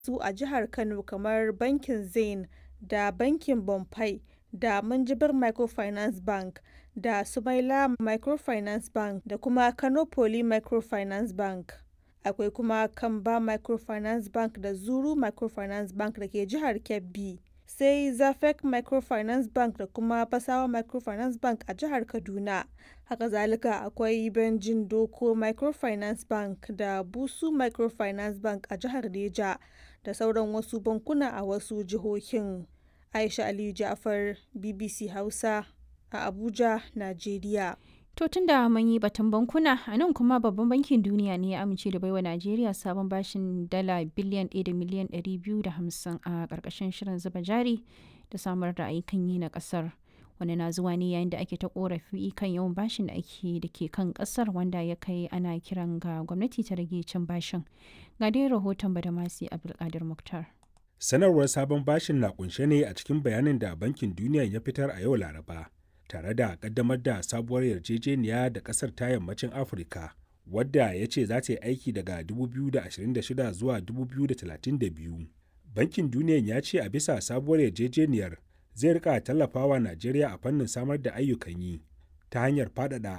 su a jihar Kano kamar bankin Zenith da bankin Bonfire da Minjibir Microfinance Bank da Sumaila Microfinance Bank da kuma Kano Poly Microfinance Bank. Akwai kuma Kamba Microfinance Bank da Zuru Microfinance Bank da ke jihar Kebbi. Sai Zafec Microfinance Bank da kuma Fasawa Microfinance Bank a jihar Kaduna. Haka zalika akwai Benjin Doko Microfinance Bank da Busu Microfinance Bank a jihar Neja da sauran wasu bankuna a wasu jihohin. Aisha Aliyu Ja'far, BBC Hausa a Abuja, Najeriya. To tun da mun yi batun bankuna, a nan kuma babban bankin duniya ne ya amince da baiwa Najeriya sabon bashin dala biliyan 1 da miliyan 250 a ƙarƙashin shirin zuba jari da samar da ayyukan yi na ƙasar. Wani na zuwa ne yayin da ake ta korafi kan yawan bashin da ake da ke kan ƙasar wanda ya kai ana kiran ga gwamnati ta rage cin bashin. Ga dai rahoton Badamasi Abdulkadir Muktar. Sanarwar sabon bashin na kunshe ne a cikin bayanin da Bankin Duniya ya fitar a yau Laraba. tare da kaddamar da sabuwar yarjejeniya da kasar ta yammacin afirka wadda ya ce za ta yi aiki daga 2026 zuwa 2032 bankin duniya ya ce a bisa sabuwar yarjejeniyar zai rika tallafawa najeriya a fannin samar da ayyukan yi ta hanyar faɗaɗa